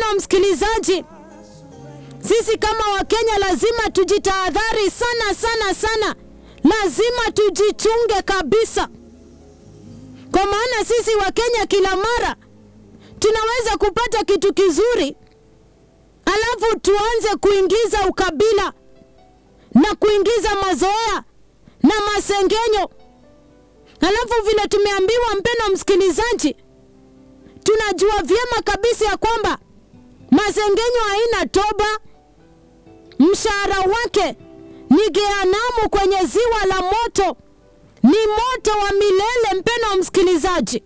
Mpendwa msikilizaji, sisi kama Wakenya lazima tujitahadhari sana sana sana, lazima tujichunge kabisa, kwa maana sisi Wakenya kila mara tunaweza kupata kitu kizuri alafu tuanze kuingiza ukabila na kuingiza mazoea na masengenyo. Alafu vile tumeambiwa, mpendwa msikilizaji, tunajua vyema kabisa ya kwamba masengenyo haina toba, mshahara wake ni gehanamu kwenye ziwa la moto, ni moto wa milele. Mpendwa msikilizaji,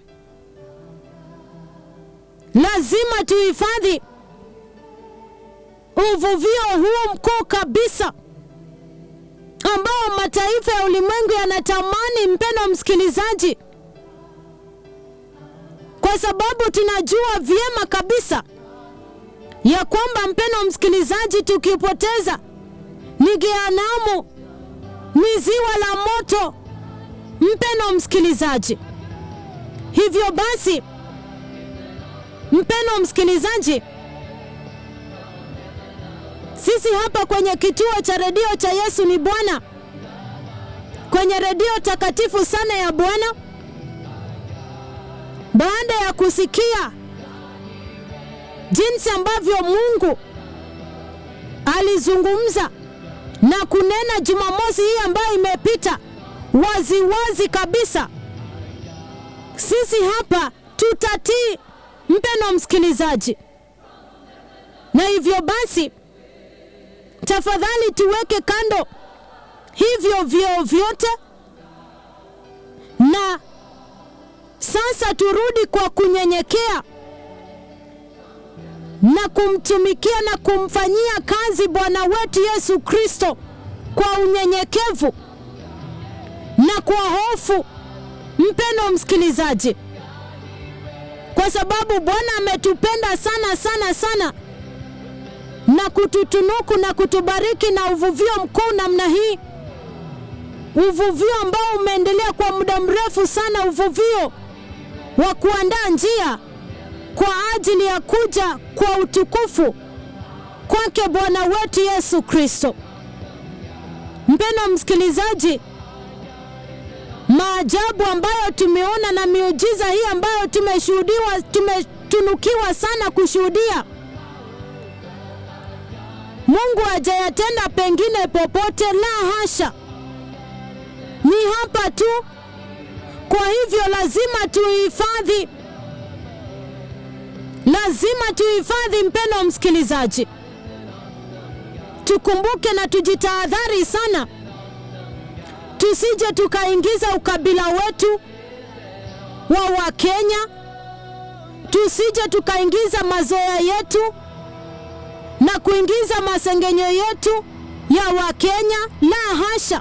lazima tuhifadhi uvuvio huu mkuu kabisa ambao mataifa ya ulimwengu yanatamani, mpendwa msikilizaji, kwa sababu tunajua vyema kabisa ya kwamba, mpendwa msikilizaji, tukipoteza ni gehanamu, ni ziwa la moto, mpendwa msikilizaji. Hivyo basi, mpendwa msikilizaji sisi hapa kwenye kituo cha redio cha Yesu ni Bwana, kwenye redio takatifu sana ya Bwana, baada ya kusikia jinsi ambavyo Mungu alizungumza na kunena Jumamosi hii ambayo imepita wazi wazi kabisa, sisi hapa tutatii, mpendwa msikilizaji, na hivyo basi tafadhali tuweke kando hivyo vyeo vyote, na sasa turudi kwa kunyenyekea na kumtumikia na kumfanyia kazi Bwana wetu Yesu Kristo kwa unyenyekevu na kwa hofu, mpendwa msikilizaji, kwa sababu Bwana ametupenda sana sana sana na kututunuku na kutubariki na uvuvio mkuu namna hii, uvuvio ambao umeendelea kwa muda mrefu sana, uvuvio wa kuandaa njia kwa ajili ya kuja kwa utukufu kwake Bwana wetu Yesu Kristo. Mpendwa msikilizaji, maajabu ambayo tumeona na miujiza hii ambayo tumeshuhudiwa, tumetunukiwa sana kushuhudia Mungu hajayatenda pengine popote, la hasha, ni hapa tu. Kwa hivyo lazima tuhifadhi, lazima tuhifadhi. Mpendwa msikilizaji, tukumbuke na tujitahadhari sana, tusije tukaingiza ukabila wetu wa Wakenya, tusije tukaingiza mazoea yetu na kuingiza masengenyo yetu ya Wakenya, la hasha,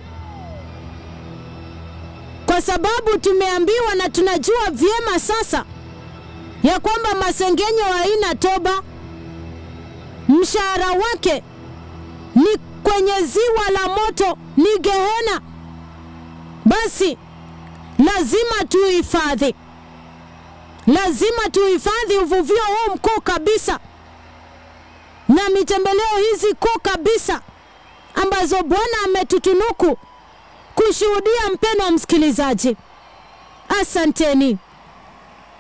kwa sababu tumeambiwa na tunajua vyema sasa ya kwamba masengenyo haina toba, mshahara wake ni kwenye ziwa la moto, ni Gehena. Basi lazima tuhifadhi, lazima tuhifadhi uvuvio huu mkuu kabisa na mitembeleo hizi kuu kabisa ambazo Bwana ametutunuku kushuhudia. Mpendwa msikilizaji, asanteni.